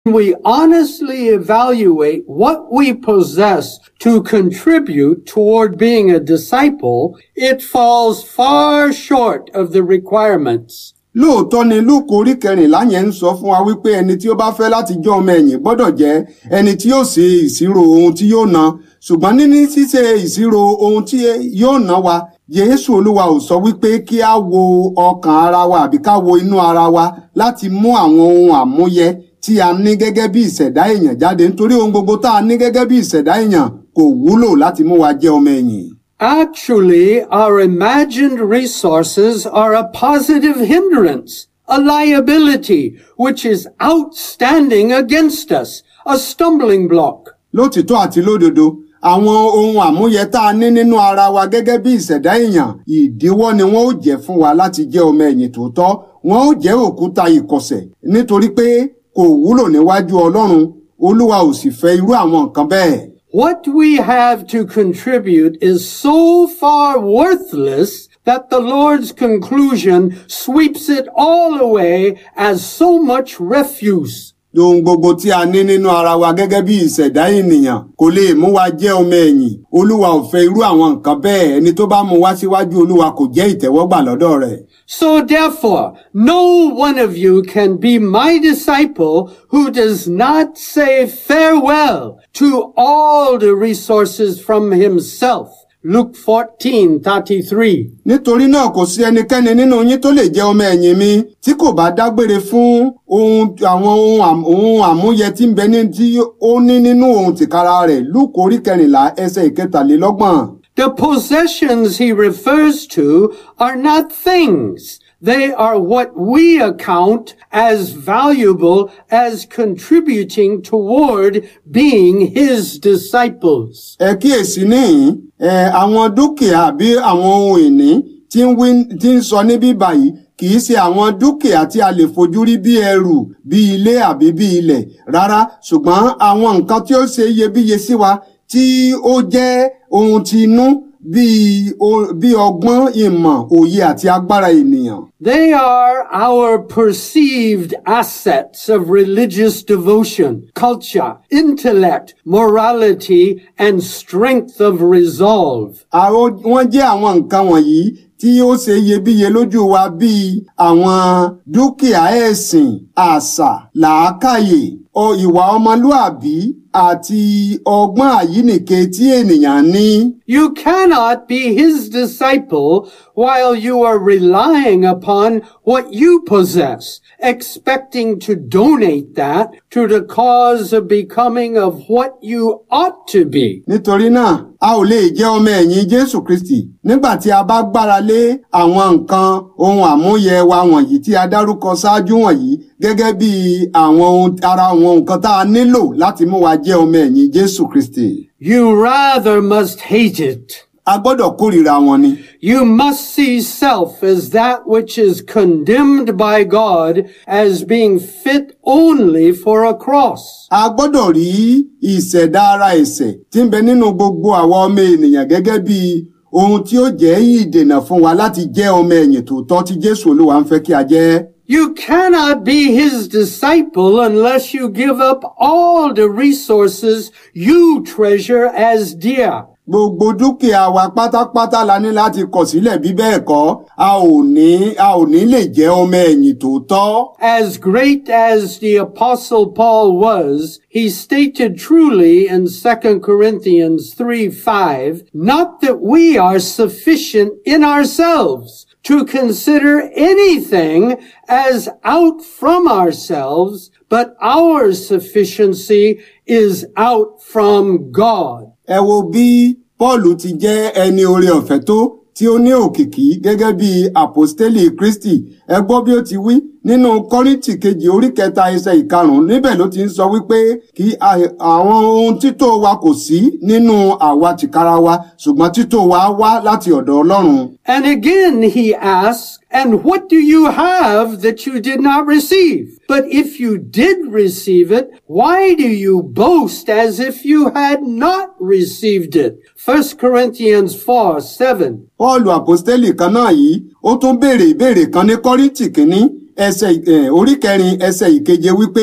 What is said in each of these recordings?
we honestly evaluate what we possess to contribute toward being a disciple, it falls far short of the requirements. lóòótọ́ ni lúùkù orí kẹrìnlá yẹn ń sọ fún wa wípé ẹni tí ó bá fẹ́ láti jẹ́ ọmọ ẹ̀yìn gbọ́dọ̀ jẹ́ ẹni tí yóò ṣe ìṣirò ohun tí yóò ná ṣùgbọ́n níní ṣíṣe ìṣirò ohun tí yóò ná wa Jésù Olúwa ò sọ wípé kí a wo ọkàn ara wa àbí ká wo inú ara wa láti mú àwọn ohun àmúyẹ tí a ní gẹ́gẹ́ bí ìṣẹ̀dá èèyàn jáde nítorí ohun gbogbo tá a ní gẹ́gẹ́ bí ìṣẹ̀dá èèyàn kò wúlò láti mú wa jẹ́ ọmọ ẹ̀yìn. Actually, our imagined resources are a positive hindrance, a liability, which is outstanding against us, a stumbling block. lótìtọ́ àti lódodo àwọn ohun àmúyẹ tá a ní nínú ara wa gẹ́gẹ́ bí ìṣẹ̀dá èèyàn ìdíwọ́ ni wọ́n ó jẹ́ fún wa láti jẹ́ ọmọ ẹ̀yìn tòótọ́ wọ́n ó jẹ́ òkúta ìkọ̀sẹ̀ nítorí pé kò wúlò níwájú Ọlọ́run Olúwa ò sì fẹ́ irú àwọn nǹkan bẹ́ẹ̀. What we have to contribute is so far worthless that the Lord's conclusion sweeps it all away as so much refuse. ohun gbogbo tí a ní nínú ara wa gẹ́gẹ́ bí ìṣẹ̀dá ènìyàn kò lè mú wa jẹ́ ọmọ ẹ̀yìn olúwa ò fẹ́ irú àwọn nǹkan bẹ́ẹ̀ ẹni tó bá mú wá síwájú olúwa kò jẹ́ ìtẹ́wọ́gbà lọ́dọ̀ rẹ̀. So therefore, no one of you can be my disciple who does not say farewell to all the resources from himself. Luke 14, 33. nítorí náà kò sí ẹnikẹ́ni nínú yín tó lè jẹ́ ọmọ ẹ̀yìn mi tí kò bá dágbére fún ohun àwọn ohun àm- ohun àmúyẹ tí ń bẹ ní tí ó ní nínú ohun tìkára rẹ̀ lúkò orí kẹrìnlá ẹsẹ̀ ìkẹtàlélọ́gbọ̀n. The possessions he refers to are not things. They are what we account as valuable as contributing toward being his disciples. ẹ kíyèsí níhìn ẹ àwọn dúkìá àbí àwọn ohun ìní tí ń wí tí ń sọ níbí báyìí kì í ṣe àwọn dúkìá tí a lè fojú rí bí ẹrù bí ilé àbí bí ilẹ̀ rárá ṣùgbọ́n àwọn nǹkan tí ó ṣe iyebíye sí wa tí ó jẹ́ ohun ti inú bíi o- bí ọgbọ́n ìmọ̀ òye àti agbára ènìyàn. They are our perceived assets of religious devotion, culture, intellect, morality, and strength of resolve. Àwọn wọ́n jẹ́ àwọn nǹkan wọ̀nyí tí ó ṣe iyebíye lójú wa bíi àwọn dúkìá ẹ̀sìn, àṣà, làákàyè, ọ ìwà ọmọlúàbí àti ọgbọ́n àyínìke tí ènìyàn ní. You cannot be his disciple while you are relying upon what you possess, expecting to donate that to the cause of becoming of what you ought to be. Nítorí náà, a ò lè jẹ́ ọmọ ẹ̀yìn Jésù Kristì nígbà tí a bá gbára lé àwọn nǹkan ohun àmúyẹ wa wọ̀nyí tí a dárúkọ ṣáájú wọ̀nyí gẹ́gẹ́ bí àwọn ohun ara àwọn nǹkan tá a nílò láti mú wa jẹ́ ọmọ ẹ̀yìn Jésù Kristì. You rather must hate it. A gbọ́dọ̀ kórìíra wọn ni. You must see self as that which is condemned by God as being fit only for a cross. A gbọ́dọ̀ rí ìṣẹ̀dá ara ẹ̀ṣẹ̀ tí ń bẹ nínú gbogbo àwa ọmọ ènìyàn gẹ́gẹ́ bí ohun tí ó jẹ́ ìdènà fún wa láti jẹ́ ọmọ ẹ̀yìn tòótọ́ tí Jésù Olúwa ń fẹ́ kí a jẹ́. You cannot be his disciple unless you give up all the resources you treasure as dear. Gbogbo dúkìá wa pátápátá la ní láti kọ̀ sílẹ̀ bí bẹ́ẹ̀ kọ́ a ò ní a ò ní lè jẹ́ ọmọ ẹ̀yìn tòótọ́. As great as the apostle Paul was, he stated truly in 2 Corinthians 3, 5, not that we are sufficient in ourselves to consider anything as out from ourselves, but our sufficiency is out from God. Ẹ wo bí Pọ́ọ̀lù ti jẹ́ ẹni oore ọ̀fẹ́ tó tí ó ní òkìkí gẹ́gẹ́ bí àpòstélì Kristi. Ẹ gbọ́ bí ó ti wí nínú Kọ́ríńtì kejì orí kẹta ẹsẹ̀ ìkarùn-ún níbẹ̀ ló ti ń sọ wípé kí a- àwọn ohun tító wa kò sí nínú àwa tìkára wa ṣùgbọ́n tító wa wá láti ọ̀dọ̀ Ọlọ́run. And again he asks, and what do you have that you did not receive? But if you did receive it, why do you boast as if you had not received it? 1 Corinthians 4, 7. Pọ́ọ̀lù àpòstélì kan náà yìí ó tún béèrè ìbéèrè kan ní Kọ́ríńtì kínní ẹsẹ̀ ẹ̀, orí kẹrin ẹsẹ̀ ìkeje wípé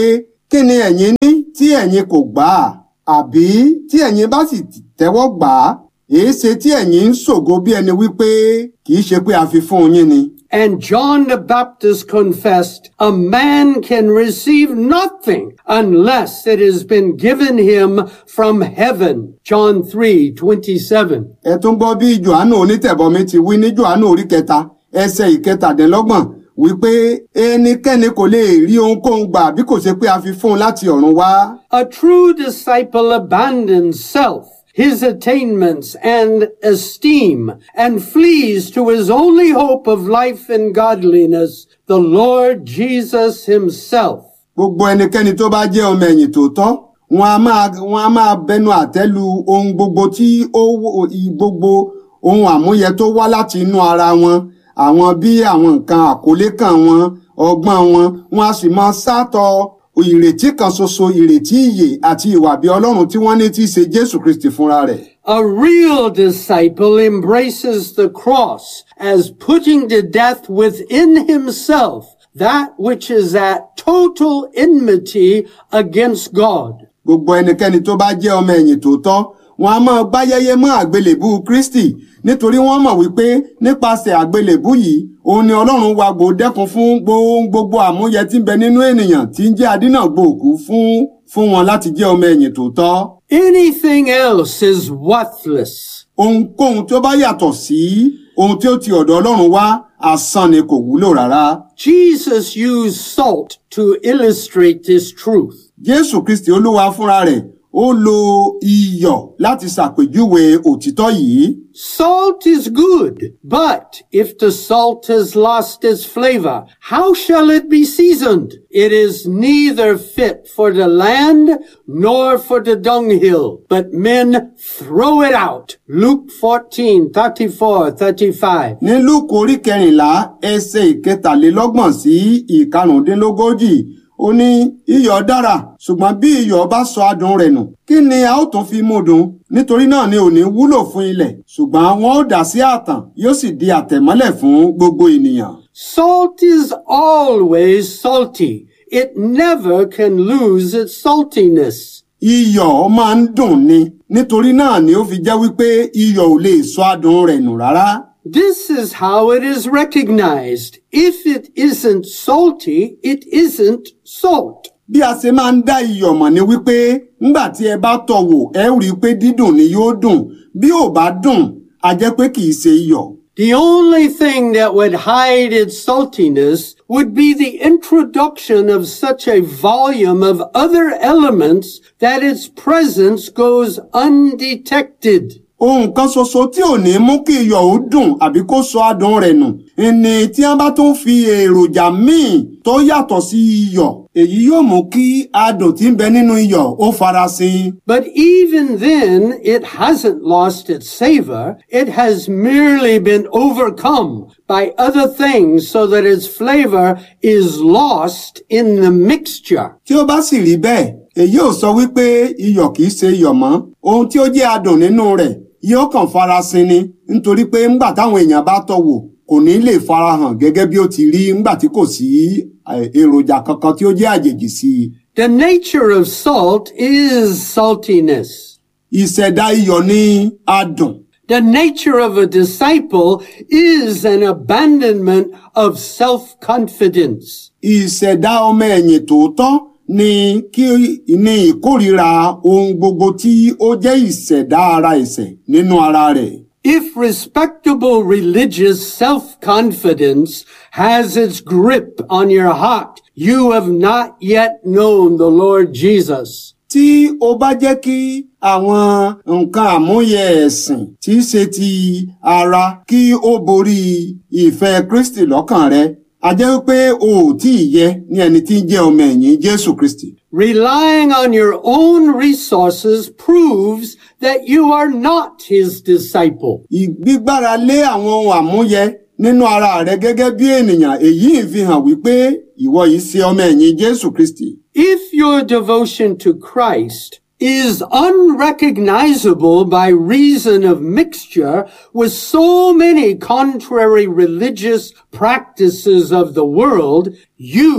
kí ni ẹ̀yin ní tí ẹ̀yin kò gbà á àbí tí ẹ̀yin bá sì tẹ́wọ́ gbà á èé ṣe tí ẹ̀yin ń ṣògo bí ẹni wípé kì í ṣe pé a fi fún yín ni. And John the Baptist confessed, a man can receive nothing unless it has been given him from heaven. John 3, 27. ẹ tún gbọ́ bí johannu onítẹ̀bọmi ti wí ní johannu orí kẹta ẹsẹ̀ ìkẹtàdínlọ́gbọ̀n wípé ẹnikẹ́ni kò lè rí ohunkóhun gbà bí kò ṣe pé a fi fún un láti ọ̀run wá. A true disciple abandons self, his attainments and esteem, and flees to his only hope of life and godliness, the Lord Jesus himself. gbogbo ẹnikẹ́ni tó bá jẹ́ ọmọ ẹ̀yìn tòótọ́ wọn a máa wọn a máa bẹnu àtẹ́lu ohun gbogbo tí ó wò- i- gbogbo ohun àmúyẹ tó wá láti inú ara wọn àwọn bí àwọn nǹkan àkólé kan wọn ọgbọ́n wọn wọn a sì máa sátọ ìrètí kan ṣoṣo ìrètí ìyè àti ìwà bí ọlọ́run tí wọ́n ní tí í ṣe jésù kristi fúnra rẹ̀. A real disciple embraces the cross as putting to death within himself that which is at total enmity against God. gbogbo ẹnikẹ́ni tó bá jẹ́ ọmọ ẹ̀yìn tòótọ́ wọn a máa báyẹyẹ mọ́ àgbélébú kristi nítorí wọ́n mọ̀ wípé nípasẹ̀ àgbélébú yìí òun ni ọlọ́run wa gbò dẹ́kun fún gbo- gbogbo àmúyẹ tí ń bẹ nínú ènìyàn tí ń jẹ́ adínàgbò òkú fún fún wọn láti jẹ́ ọmọ ẹ̀yìn tòótọ́ Anything else is worthless. ohunkóhun tí ó bá yàtọ̀ sí ohun tí ó ti ọ̀dọ̀ ọlọ́run wá asán ni kò wúlò rárá Jesus used salt to illustrate this truth. jésù kristi olúwa fúnra rẹ̀ ó lo iyọ̀ láti ṣàpèjúwe òtítọ́ yìí Salt is good, but if the salt has lost its flavor, how shall it be seasoned? It is neither fit for the land nor for the dunghill, but men throw it out. Luke 14, 34, 35. ní lúùkù orí kẹrìnlá ẹsẹ̀ ìkẹtàlélọ́gbọ̀n sí ìkarùndínlógójì ó ní iyọ̀ dára ṣùgbọ́n bí iyọ̀ bá sọ adùn rẹ̀ nù kí ni a ó tún fi mú dùn nítorí náà ni ò ní wúlò fún ilẹ̀ ṣùgbọ́n wọn ó dà sí ààtàn yóò sì di àtẹ̀mọ́lẹ̀ fún gbogbo ènìyàn. Salt is always salty. It never can lose its saltiness. iyọ̀ máa ń dùn ni nítorí náà ni ó fi jẹ́ wípé iyọ̀ ò lè sọ adùn rẹ̀ nù rárá. This is how it is recognized. If it isn't salty, it isn't salt. bí a ṣe máa ń dá iyọ̀ mọ̀ ni wípé ńgbà tí ẹ bá tọ̀ wò ẹ ó rí i pé dídùn ni yóò dùn bí ò bá dùn a jẹ́ pé kì í ṣe iyọ̀. The only thing that would hide its saltiness would be the introduction of such a volume of other elements that its presence goes undetected. ohun kan ṣoṣo tí ò ní mú kí iyọ̀ ó dùn àbí kó sọ adùn rẹ̀ nù ni tí wọ́n bá tún fi èròjà míì tó yàtọ̀ sí iyọ̀ èyí yóò mú kí adùn tí ń bẹ nínú iyọ̀ ó farasin. But even then, it hasn't lost its savor. It has merely been overcome by other things so that its flavor is lost in the mixture. tí ó bá sì rí bẹ́ẹ̀ èyí ò sọ wípé iyọ̀ kìí ṣe iyọ̀ mọ́ ohun tí ó jẹ́ adùn nínú rẹ̀ yóò kàn farasin ni nítorí pé ńgbà táwọn èèyàn bá tọ́ wò kò ní lè farahàn gẹ́gẹ́ bí ó ti rí ńgbà tí kò sí eh, èròjà kankan tí ó jẹ́ àjèjì sí i. The nature of salt is saltiness. ìṣẹ̀dá iyọ̀ ní adùn The nature of a disciple is an abandonment of self-confidence. ìṣẹ̀dá ọmọ ẹ̀yìn tòótọ́ ni kí ní ìkórìíra ohun gbogbo tí ó jẹ́ ìṣẹ̀dá ara ẹ̀ṣẹ̀ nínú ara rẹ̀. If respectable religious self-confidence has its grip on your heart, you have not yet known the Lord Jesus. tí ó bá jẹ́ kí àwọn nǹkan àmúyẹ ẹ̀sìn tí í ṣe ti ara kí ó borí ìfẹ́ Kristi lọ́kàn rẹ a jẹ́ wípé o ò tí ì yẹ ní ẹni tí ń jẹ́ ọmọ ẹ̀yìn Jésù Kristi. Relying on your own resources proves that you are not his disciple. ìgbígbára lé àwọn ohun àmúyẹ nínú ara rẹ gẹ́gẹ́ bí ènìyàn èyí ń fi hàn wípé ìwọ yìí ṣe ọmọ ẹ̀yìn Jésù Kristi. If your devotion to Christ is unrecognizable by reason of mixture with so many contrary religious practices of the world, you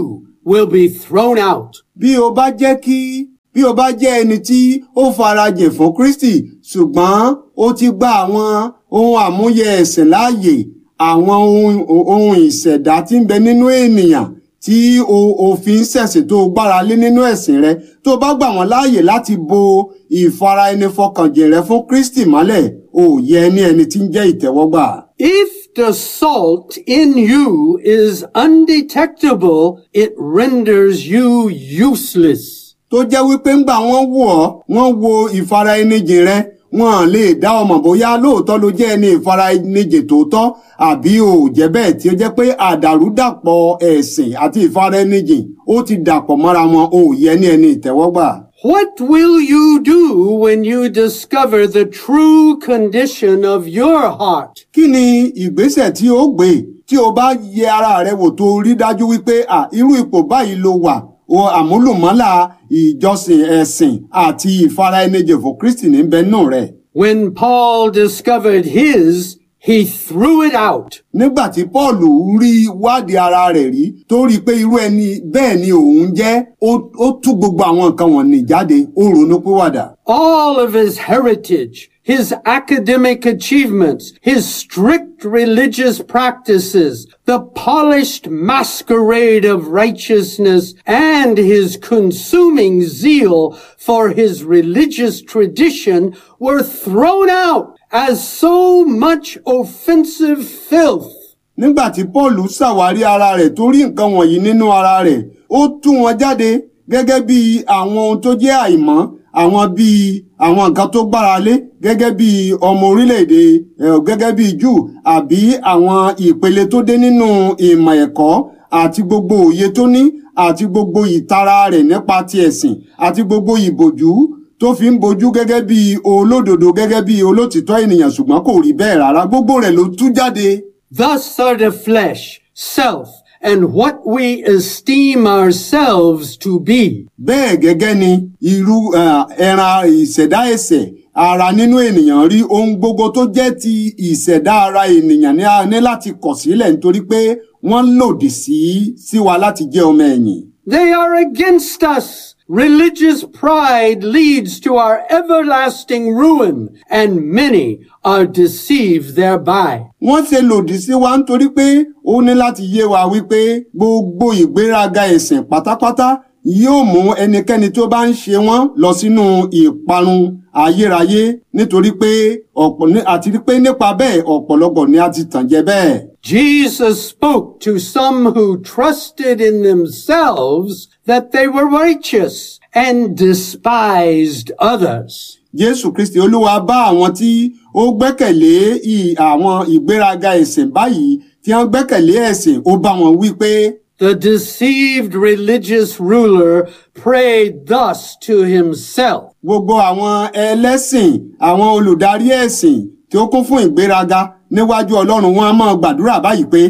will be thrown out. bí o bá jẹ́ kí bí o bá jẹ́ ẹni tí ó farajìn fún Kristi ṣùgbọ́n ó ti gba àwọn ohun àmúyẹ ẹ̀sìn láàyè àwọn ohun ohun ìṣẹ̀dá tí ń bẹ nínú ènìyàn tí o òfin ṣẹ̀sìn tó o gbára lé nínú ẹ̀sìn rẹ tó o bá gbà wọ́n láàyè láti bo ìfara ẹni fọkànjìn rẹ fún Kristi mọ́lẹ̀ ò yẹ ní ẹni tí ń jẹ́ ìtẹ́wọ́gbà. If the salt in you is undetectable, it renders you useless. tó jẹ́ wípé ńgbà wọ́n wò ọ́ wọ́n wo ìfara ẹni jìn rẹ wọn lè dá ọmọ bóyá lóòótọ́ ló jẹ́ ẹni ìfara ẹni jìn tòótọ́ àbí ò jẹ́ bẹ́ẹ̀ tí ó jẹ́ pé àdàrúdàpọ̀ ẹ̀sìn àti ìfara ẹni jìn ó ti dàpọ̀ mọ́ra wọn ò yẹ ní ẹni ìtẹ́wọ́gbà. What will you do when you discover the true condition of your heart? kí ni ìgbésẹ̀ tí ó gbé tí o bá yẹ ara rẹ wò tó rí dájú wípé à irú ipò báyìí ló wà o àmúlùmọ́là ìjọsìn ẹ̀sìn àti ìfara ẹni jìn fún Kristi ní bẹ́ẹ̀ rẹ̀. When Paul discovered his, he threw it out. nígbà tí paul rí wádìí ara rẹ̀ rí tó rí i pé irú ẹni bẹ́ẹ̀ ni òun jẹ́ ó ó tú gbogbo àwọn nǹkan wọ̀nyí jáde ó ronú pìwàdà. All of his heritage, his academic achievements, his strict religious practices, the polished masquerade of righteousness, and his consuming zeal for his religious tradition were thrown out as so much offensive filth. nígbà tí paul ṣàwárí ara rẹ̀ tó rí nǹkan wọ̀nyí nínú ara rẹ̀ ó tú wọn jáde gẹ́gẹ́ bí àwọn ohun tó jẹ́ àìmọ́ àwọn bíi àwọn nǹkan tó gbára lé gẹ́gẹ́ bí ọmọ orílẹ̀-èdè eh, gẹ́gẹ́ bí jù àbí àwọn ìpele tó dé nínú ìmọ̀ ẹ̀kọ́ àti gbogbo òye tó ní àti gbogbo ìtara rẹ̀ nípa ti ẹ̀sìn àti gbogbo ìbòjú tó fi ń bojú gẹ́gẹ́ bí olódodo gẹ́gẹ́ bí olótìtọ́ ènìyàn ṣùgbọ́n kò rí bẹ́ẹ̀ rárá gbogbo rẹ̀ ló tú jáde. Thus are the flesh, self, and what we esteem ourselves to be. bẹ́ẹ̀ gẹ́gẹ́ ni irú eh, ẹran ìṣẹ̀dá ẹ̀ṣẹ̀ ara nínú ènìyàn rí ohun gbogbo tó jẹ́ ti ìṣẹ̀dá ara ènìyàn ní a ní láti kọ̀ sílẹ̀ nítorí pé wọ́n lòdì sí sí wa láti jẹ́ ọmọ ẹ̀yìn. They are against us. Religious pride leads to our everlasting ruin, and many are deceived thereby. wọ́n ṣe lòdì sí wa nítorí pé ó ní láti yé wa wípé gbogbo ìgbéraga ẹ̀sìn pátápátá yóò mú ẹnikẹ́ni tó bá ń ṣe wọ́n lọ sínú ìparun ayérayé nítorí pé ọ̀pọ̀ ní- àti pé nípa bẹ́ẹ̀ ọ̀pọ̀lọpọ̀ ni a ti tàn jẹ bẹ́ẹ̀. Jesus spoke to some who trusted in themselves that they were righteous and despised others. Jésù Kristi Olúwa bá àwọn tí ó gbẹ́kẹ̀lé ì- àwọn ìgbéraga ẹ̀sìn báyìí tí wọ́n gbẹ́kẹ̀lé ẹ̀sìn ó bá wọn wí pé The deceived religious ruler prayed thus to himself. gbogbo àwọn ẹlẹ́sìn àwọn olùdarí ẹ̀sìn tí ó kún fún ìgbéraga níwájú Ọlọ́run wọn a máa gbàdúrà báyìí pé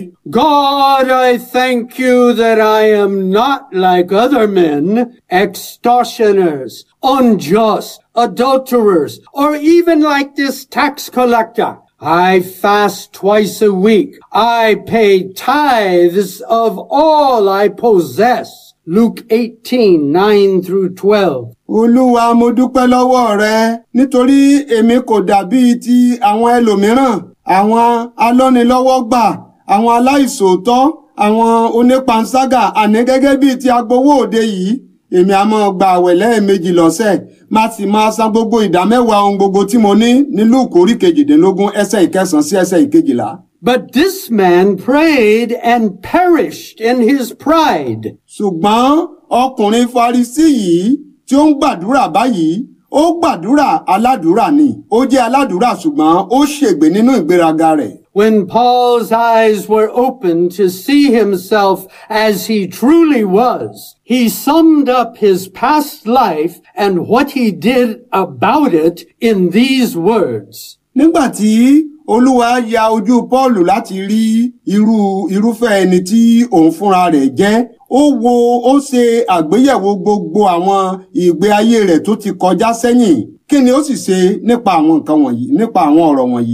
God, I thank you that I am not like other men, extortioners, unjust, adulterers, or even like this tax collector. I fast twice a week. I pay tithes of all I possess. Luke 18, 9 through 12. Olúwa mo dúpẹ́ lọ́wọ́ rẹ nítorí èmi kò dàbí ti àwọn ẹlòmíràn àwọn alọ́nilọ́wọ́gbà àwọn aláìṣòótọ́ àwọn onípanṣágà àní gẹ́gẹ́ bíi ti agbowó òde yìí èmi a máa gba àwẹ̀ lẹ́ẹ̀mejì lọ́sẹ̀ má sì máa san gbogbo ìdámẹ́wàá ohun gbogbo tí mo ní ní Lúùkù orí kejìdínlógún ẹsẹ̀ ìkẹsàn-án sí ẹsẹ̀ ìkejìlá. But this man prayed and perished in his pride. ṣùgbọ́n ọkùnrin Farisí yìí tí ó ń gbàdúrà báyìí ó gbàdúrà aládùúrà ni ó jẹ́ aládùúrà ṣùgbọ́n ó ṣègbè nínú ìgbéraga rẹ̀. When Paul's eyes were opened to see himself as he truly was, he summed up his past life and what he did about it in these words. nígbà tí olúwa ya ojú Pọ́ọ̀lù láti rí irú irúfẹ́ ẹni tí òun fúnra rẹ̀ jẹ́ ó wo ó ṣe àgbéyẹ̀wò gbogbo àwọn ìgbé ayé rẹ̀ tó ti kọjá sẹ́yìn kí ni ó sì ṣe nípa àwọn nǹkan wọ̀nyí nípa àwọn ọ̀rọ̀ wọ̀nyí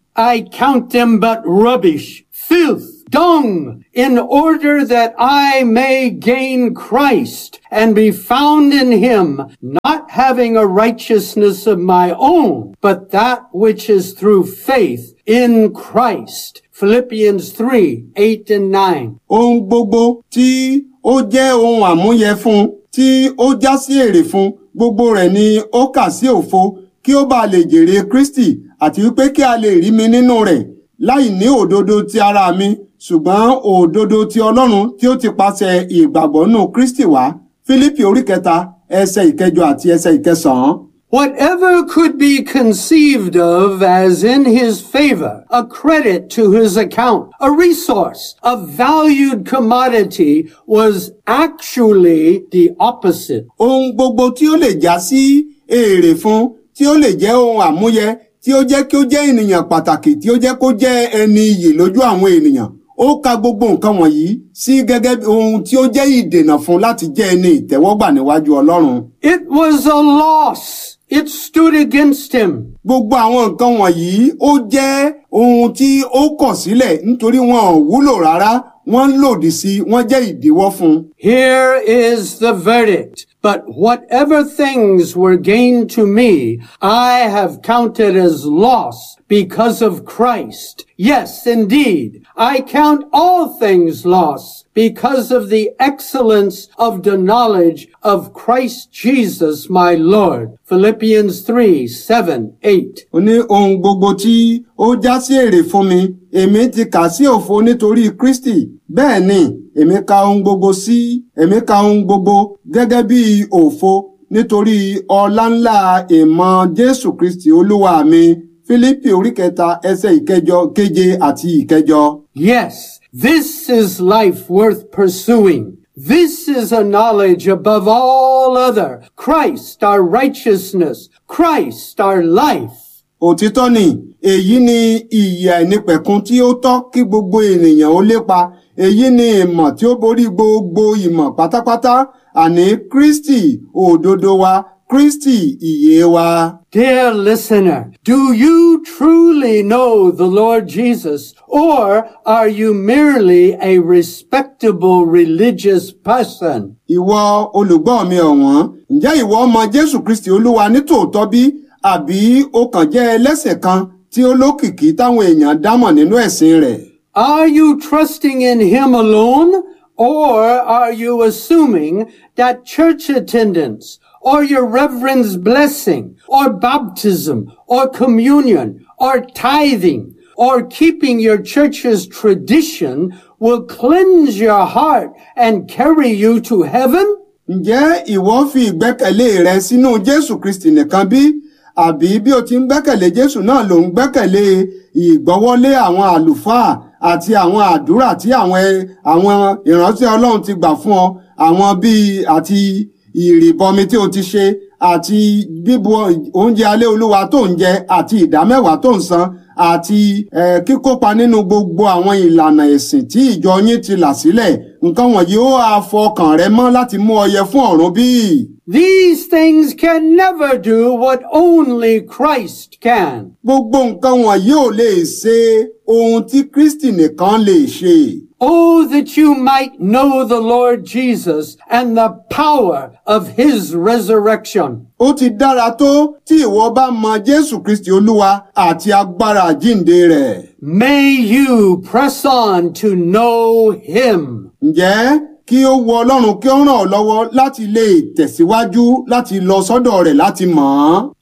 I count them but rubbish, filth, dung, in order that I may gain Christ and be found in him, not having a righteousness of my own, but that which is through faith in Christ. Philippians 3, 8 and 9. ohun gbogbo tí ó jẹ́ ohun àmúyẹ fún tí ó já sí èrè fún gbogbo rẹ̀ ni ó kà sí òfo kí ó bá lè jèrè Kristi àti wípé kí a lè rí mi nínú rẹ̀ láì ní òdodo ti ara mi ṣùgbọ́n òdodo ti Ọlọ́run tí ó ti pàṣẹ ìgbàgbọ́ nù Kristi wá Fílípì orí kẹta ẹsẹ̀ ìkẹjọ àti ẹsẹ̀ ìkẹsàn-án. Whatever could be conceived of as in his favor, a credit to his account, a resource, a valued commodity was actually the opposite. ohun gbogbo tí ó lè já sí èrè fún tí ó lè jẹ́ ohun àmúyẹ tí ó jẹ́ kí ó jẹ́ ènìyàn pàtàkì tí ó jẹ́ kó jẹ́ ẹni iyì lójú àwọn ènìyàn ó ka gbogbo nǹkan wọ̀nyí sí gẹ́gẹ́ bí ohun tí ó jẹ́ ìdènà fún láti jẹ́ ẹni ìtẹ́wọ́gbà níwájú Ọlọ́run. It was a loss. It stood against him. gbogbo àwọn nǹkan wọ̀nyí ó jẹ́ ohun tí ó kọ̀ sílẹ̀ nítorí wọn ò wúlò rárá wọ́n lòdì sí wọ́n jẹ́ ìdíwọ́ fún un. Here is the verdict. But whatever things were gained to me, I have counted as loss because of Christ. Yes, indeed, I count all things loss because of the excellence of the knowledge of Christ Jesus my Lord. Philippians 3, 7, 8. ó ní ohun gbogbo tí ó já sí èrè fún mi èmi ti kà sí òfo nítorí Kristi bẹ́ẹ̀ ni èmi ka ohun gbogbo sí èmi ka ohun gbogbo gẹ́gẹ́ bí òfo nítorí ọláńlá ìmọ̀ Jésù Kristi Olúwa mi Fílípì orí kẹta ẹsẹ̀ ìkẹjọ keje àti ìkẹjọ. Yes, this is life worth pursuing. This is a knowledge above all other. Christ, our righteousness. Christ, our life. òtítọ́ ni èyí ni ìyè àìnípẹ̀kun tí ó tọ́ kí gbogbo ènìyàn ó lépa èyí ni ìmọ̀ tí ó borí gbogbo ìmọ̀ pátápátá àní Kristi òdodo wa Kristi ìyè wa. Dear listener, do you truly know the Lord Jesus or are you merely a respectable religious person? ìwọ olùgbọ́ mi ọ̀wọ́n ǹjẹ́ ìwọ mọ Jésù Kristi Olúwa nítòótọ́ bí àbí ó kàn jẹ́ ẹlẹ́sẹ̀ kan tí ó lókìkí táwọn èèyàn dámọ̀ nínú ẹ̀sìn rẹ̀. Are you trusting in Him alone or are you assuming that church attendance or your reverend's blessing or baptism or communion or tithing or keeping your church's tradition will cleanse your heart and carry you to heaven? Ǹjẹ́ ìwọ fi ìgbẹ́kẹ̀lé rẹ sínú Jésù Kristi nìkan bí? Àbí bí o ti ń gbẹ́kẹ̀lé Jésù náà ló ń gbẹ́kẹ̀lé ìgbọ́wọ́lé àwọn àlùfáà àti àwọn àdúrà tí àwọn ẹ- àwọn ìránṣẹ́ Ọlọ́run ti gbà fún ọ àwọn bíi àti ìrìbọmi tí o ti ṣe àti bíbu oúnjẹ alẹ́ Olúwa tó ń jẹ àti ìdámẹ́wàá tó ń san àti eh, kíkópa nínú gbogbo àwọn ìlànà ẹ̀sìn tí ìjọ yín ti là sílẹ̀ nǹkan wọ̀nyí ó á fọkàn rẹ mọ́ láti mú ọ yẹ fún ọ̀run bíi. These things can never do what only Christ can. gbogbo nǹkan wọ̀nyí ò lè ṣe ohun tí Kristi nìkan lè ṣe. Oh, that you might know the Lord Jesus and the power of his resurrection. ó ti dára tó tí ìwọ bá mọ Jésù Kristi Olúwa àti agbára àjínde rẹ̀. May you press on to know him. ǹjẹ́ kí ó wọ Ọlọ́run kí ó ràn ọ́ lọ́wọ́ láti lè tẹ̀síwájú láti lọ sọ́dọ̀ rẹ̀ láti mọ̀ ọ́n.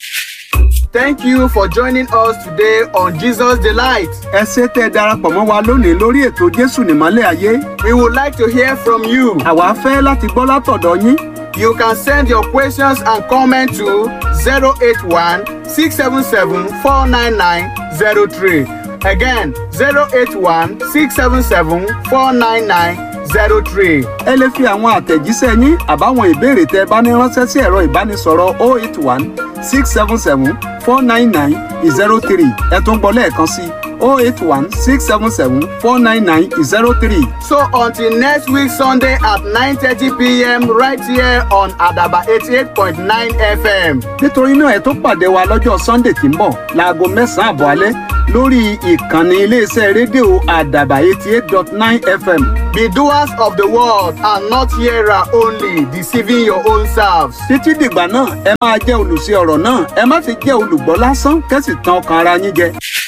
Thank you for joining us today on Jesus Delight. ẹ ṣé tẹ́ ẹ darapọ̀ mọ́ wa lónìí lórí ètò Jésù nìmọ́lẹ̀ ayé. We would like to hear from you. àwa fẹ́ láti gbọ́ látọ̀dọ̀ yín. You can send your questions and comments to 081 677 49903. Again, 081 677 49903. ẹ lè fi àwọn àtẹ̀jíṣẹ́ yín àbáwọn ìbéèrè tẹ́ ẹ bá ní ránṣẹ́ sí ẹ̀rọ ìbánisọ̀rọ̀ 081 677 499 03 ẹ tún gbọ́ lẹ́ẹ̀kan sí 081 677 499 03. So until next week Sunday at 9:30 p.m. right here on Adaba 88.9 FM. nítorí náà ẹ tó pàdé wa lọ́jọ́ sunday tí ń bọ̀ láago mẹ́sàn-án àbọ̀ alẹ́ lórí ìkànnì iléeṣẹ́ rédíò àdàbà eighty eight dot nine fm Be doers of the word and not hearer only, deceiving your own selves. títí dìgbà náà ẹ máa jẹ́ olùṣe ọ̀rọ̀ náà ẹ má ti jẹ́ olùgbọ́ lásán kẹ́sì tàn ọkàn ara yín jẹ.